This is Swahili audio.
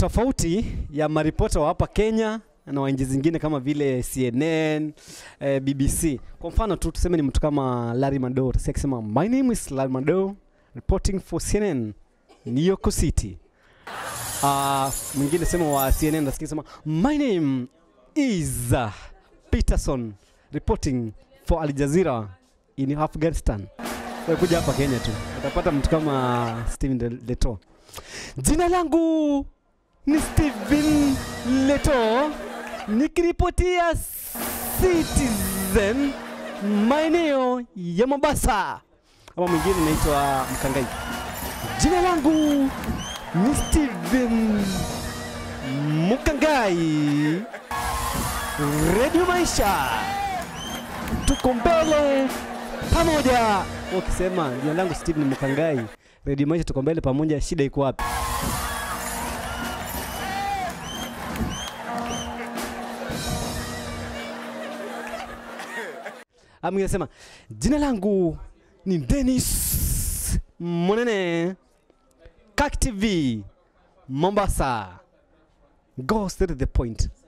tofauti ya maripota wa hapa Kenya na wa nchi zingine kama vile CNN, eh, BBC. Kwa mfano tu tuseme ni mtu kama Larry Madowo, tusikia akisema my name is Larry Madowo reporting for CNN New York City. Uh, mwingine sema wa CNN nasikia sema my name is uh, Peterson reporting for Al Jazeera in Afghanistan. Wewe kuja hapa Kenya tu utapata mtu kama Steven De- Leto. Jina langu ni Steven Leto nikiripotia Citizen maeneo ya Mombasa. Ama mwingine naitwa Mkangai. Jina langu ni Steven Mkangai. Radio Maisha, tuko mbele pamoja. Ukisema jina langu Steven Mkangai, Radio Maisha, tuko mbele pamoja, shida iko wapi? Ami anasema jina langu ni Dennis Monene, Kak TV Mombasa. Go straight to the point.